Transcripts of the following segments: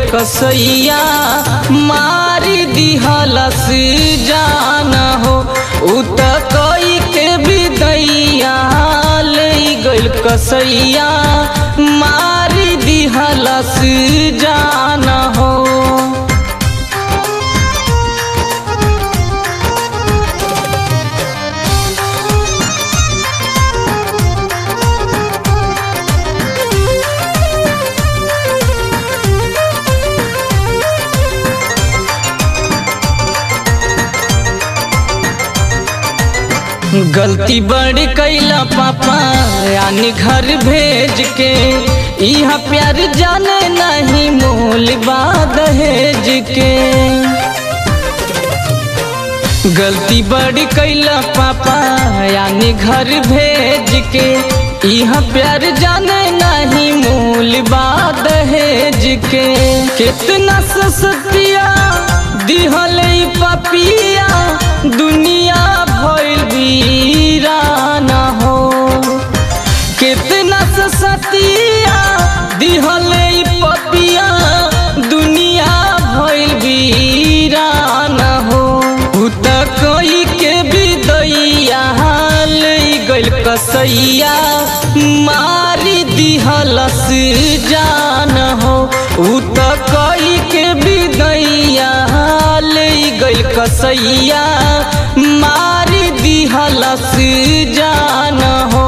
कसैया मारी दिहलस जान हो उ त कई के विदैया ले गइल कसैया मारी दिहलस जान हो गलती बड़ी कैला पापा यानी घर भेज के यहाँ प्यार जाने नहीं मोल बा दहेज के गलती बड़ी कैला पापा यानी घर भेज के यहाँ प्यार जाने नहीं मूल बा दहेज के कितना सस्तिया दिहल पपिया दुनिया भइल वीराना हो कितना सस्तिया दिहल पपिया दुनिया भइल वीराना हो उ त कोई के विदैया ले गइल कसैया मारी दिहलस जान हो उ त कोई के विदैया ले गइल कसैया मारी दिहलस जान हो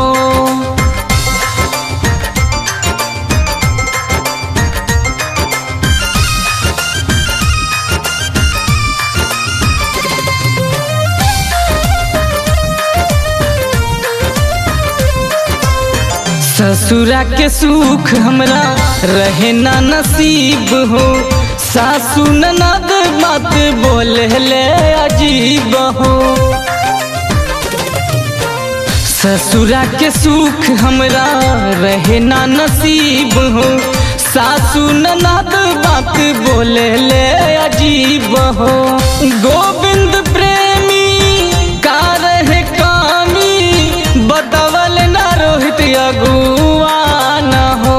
ससुरा के सुख हमरा रहे ना नसीब हो सासू ननद मत बोले ले अजीब हो ससुरा के सुख हमरा रहे ना नसीब हो सासू ननद बात बोले ले अजीब हो गोविंद प्रेमी का रहे कामी बतवल ना रोहित अगुआ न हो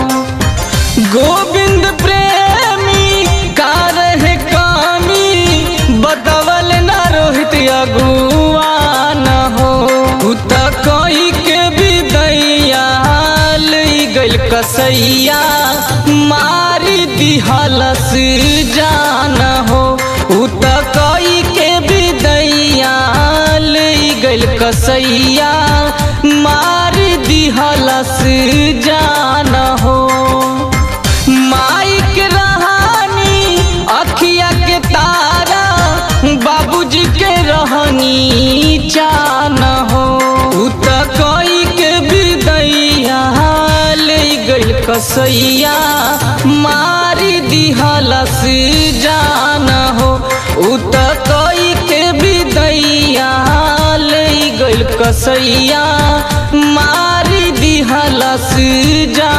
गोविंद प्रेमी का रहे कामी बतवल ना रोहित अगुआ न हो उ त कोई के विदैया ले गइल कसैया मारी दिहलस जान हो उ त कोई के विदैया ले गइल कसैया मारी दिहलस जान हो माइक रहानी अखिया के तारा बाबूजी के रहनी चान हो उ त कोई के विदैया ले गइल कसैया मारी दिहलस जान हो उ त कोई के विदैया ले गइल कसैया मारी दिहलस जान